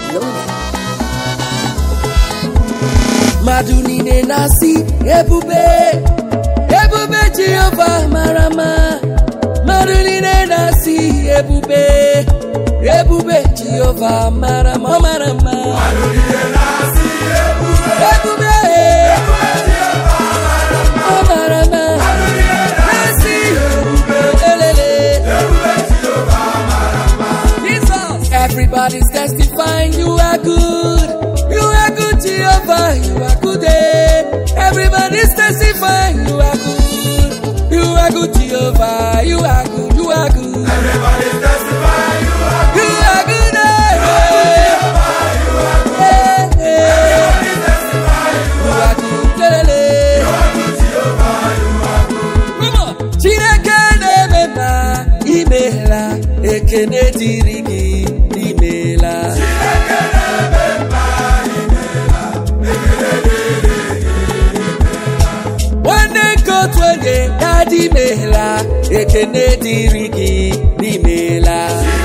loaded. mmadụ niile na-asị ebube ebube jehova mara mma mmadụ niile na-asị ebube ebube jehova mara mma ọ mara mma ebube ọ mara mma na-asị elele Jesus. Everybody's testifying you are good. You are good, Jehovah. You are good. eh. Everybody's testifying you are good. You are good, Jehovah. You are good. You are good. Everybody's testifying you are You are good. eh, eh, eh. You are good. lelele. Come on. Chineke na-eme mma imeela ekene dịrị gị imeela nwanne nke otu onye dadi imeela ekene dịrị gị n'imeela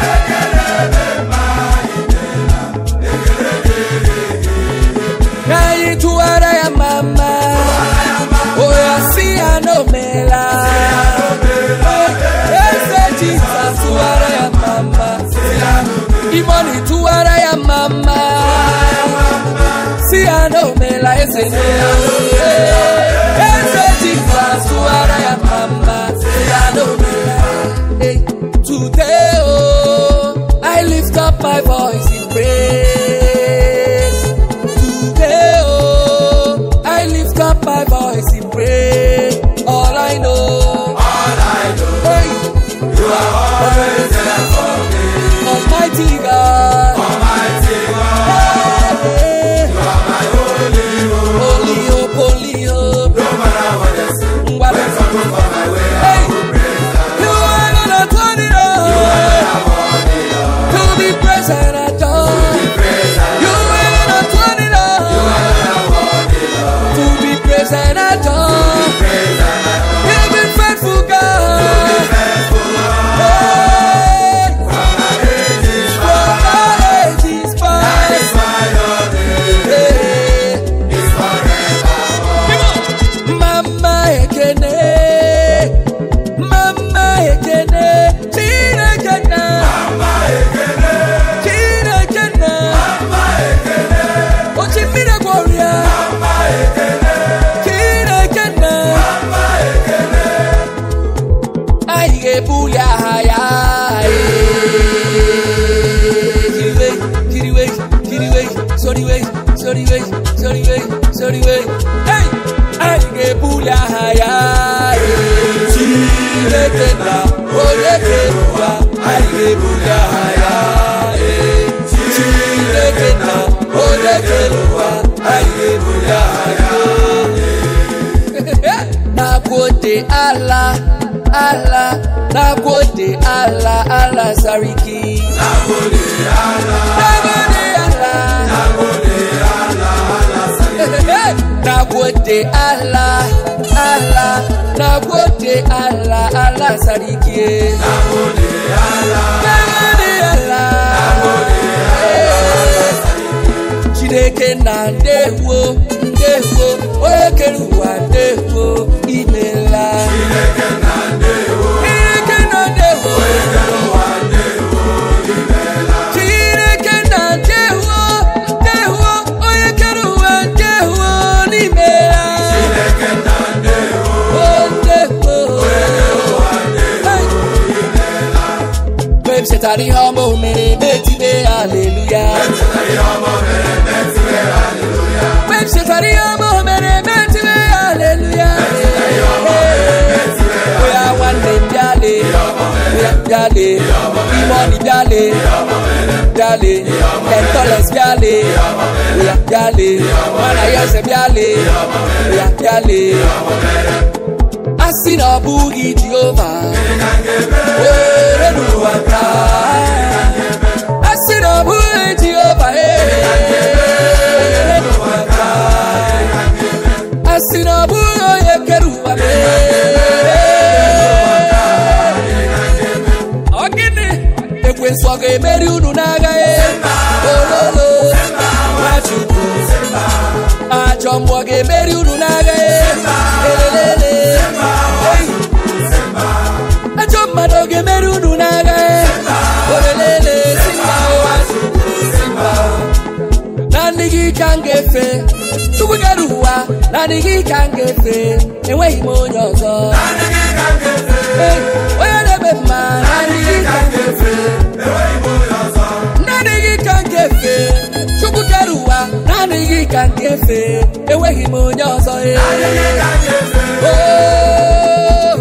ka anyị tụwara ya mama oya si ya n'omela eze jizọs tụwara ya mama imoni tụwara ya mama si ya n'omela eze n'oye eze jizọs tụwara ya mama si ya n'omela Hey, today oh i lift up my voice in praise Today, oh, I lift up my voice in praise. All I know, all I know. hey, You are always there for me. Almighty God, Almighty God, hey, you are my holy hope. holy hope, holy hope. No matter what they say, What when is trouble come my way, I Hey, will praise God. you are gonna turn it on to be praised and adored. Praise God. You are gonna turn it on to be praised and adored. Praise God. You've been faithful, God. Hey. From my ages From past, my ages past. by your name Hey. is forever. Mama Ekene, Mama Ekene, Chineke na, Chineke na, Ochimire Gloria, Chineke na, anyị ga-ebuli aha ya. Kiriwe, kiriwe, kiriwe, soriwe, soriwe, soriwe, soriwe. Hey! Anyị ga-ebuli aha ya. Chineke na onye kere ụwa, anyị ga-ebuli aha ya. Chineke na onye kere ụwa, anyị ga-ebuli aha ya. Nagode Allah, Allah, Nagode Allah, Allah Sariki. Nagode Allah, Nagode Allah, Nagode Allah, Allah Sariki. Nagode Allah, Allah, Nagode Allah, Allah Sariki. Nagode Allah, Nagode Allah, Chineke na ndewo, ndewo, onye kere ụwa ndewo, imela. Chineke na ndewo, Chineke na ndewo. ekele ụwa ndewo, imeela. Chineke na ndewo ndewo onye kere ụwa ndewo n'ime ya Chineke na ndewo, o ndewo ụwa ndewo, mgbe m chetara ihe ọma o mere metibe aleluya ihe ọma mere metiwe haleluya. mgbe m chetara ihe ọma o mere metibe aleluya oya nwanne m bịale oya bịale imoni bịale bịale entoles bịale oya bịale mana ya eze bịale oya bịale a sị na ọ bụghị jehova were n'ụwa taa a sị na ọ bụghị jehova were n'ụwa taa a sị na ọ bụghị onye kere ụwa mee ọ gịnị ekwensu ọ ga-emeri unu n'agha e ololo nwachukwu ajọ mmụọ ga-emeri unu n'agha e elelele Ei. ajọ mmadụ ọ ga-emeri unu n'agha e olelele simba ụwa simba naanị gị ka m ga-efe chukwu kere ụwa naanị gị ka m ga-efe enweghị m onye ọzọ Ei, onye na-eme mma naanị gị ka m ga-efe naanị gị ka m ga-efe chukwu kere ụwa naanị gị ka m ga-efe enweghị m onye ọzọ ee. Oh.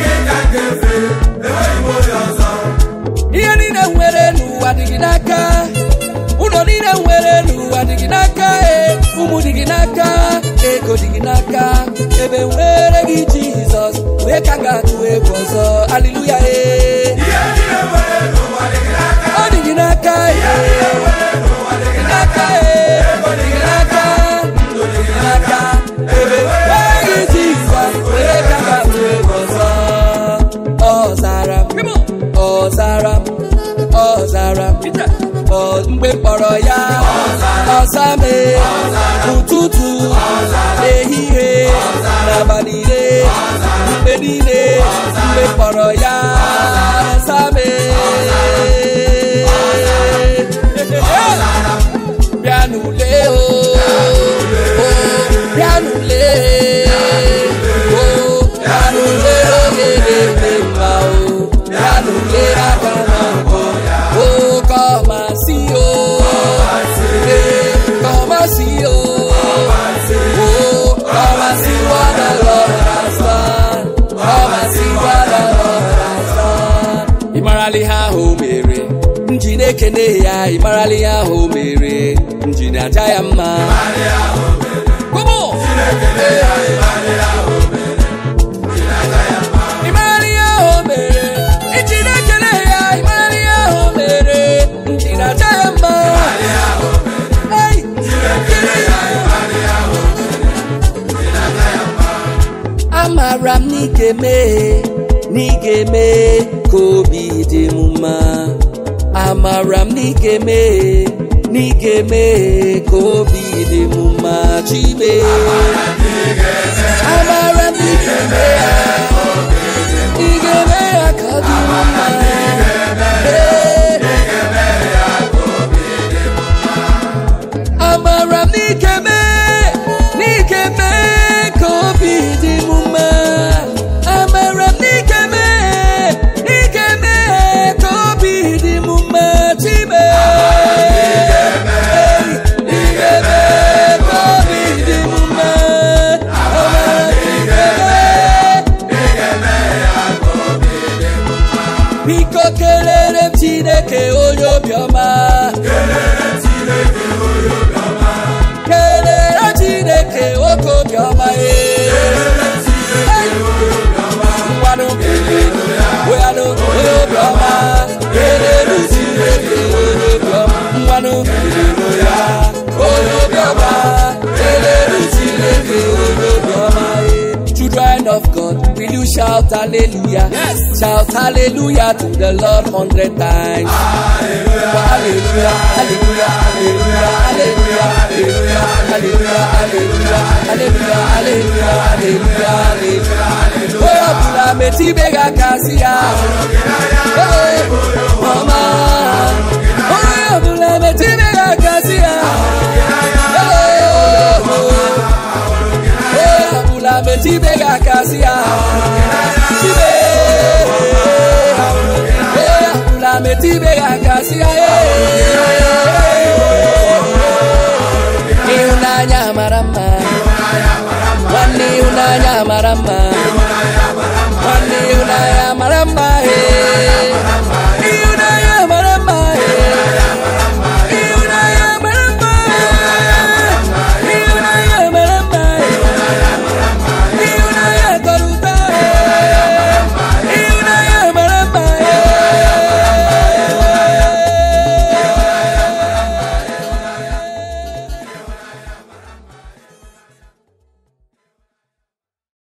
ihe niile nwere n'ụwa dị gị n'aka ụlọ niile nwere n'ụwa dị gị n'aka ee. ụmụ dị gị n'aka ego dị gị n'aka ebe nwere gị jizọs wee ka m ga-atụ egwu ọzọ aliluya ee ọ dị gị n'aka ee. Dị gị n'aka ee. Dị gị n'aka ndụ dị gị n'aka ebe nwere gị jizọs wee ka m ga-atụ egwu ọzọ ọ zara m ọ zara m ọ zara m ọ mgbe m kpọrọ ya ọza m ụtụtụ ehihie n'abalị niile mgbe niile mgbe m kpọrọ ya ọza m bịa n'ule o o, bịa n'ule o bịa n'ule oge na-eme mma o bịa n'ule aka na mbọ o come and see o Eh, come and see o Oh, come and see what the Lord has done come and see what the Lord has done ị marala ihe ahụ o mere nji na-ekene ya ị marala ihe ahụ o mere nji na-aja ya mma Come on! Ị marala ihe ahụ o mere nji na-ekele ya ị marala ihe ahụ o mere nji na-aja ya mma Hey! Kele ya. amara m n'ike mee n'ike mee ka obi dị m mma amara m n'ike mee n'ike mee ka obi dị m mma chime amara m n'ike mee ya n'ike mee ya ka ọ dị m mma Ee. amara m n'ike mee n'ike mee ka obi dị m mma amara m n'ike mee n'ike mee ka obi dị m mma chime n'ike mee ka obi dị m mma amara m n'ike mee biko kelere m chineke onye obiọma kelere chineke nwoke obiọma ee ngwanụ weanụ onye obiọma kelere chineke onye obiọma ngwanụ ya onye obiọma kelere chineke onye obiọma ee Children of God, will you shout hallelujah? Yes. Shout hallelujah to the Lord hundred times. Hallelujah, hallelujah, hallelujah, hallelujah, hallelujah, hallelujah, hallelujah, hallelujah, hallelujah, hallelujah. Onye ọbụla metụ ibe gị aka si ya. Ee, ọma. Onye ọbụla metụ ibe gị aka si ya. Ee, onye ọbụla metụ ibe gị aka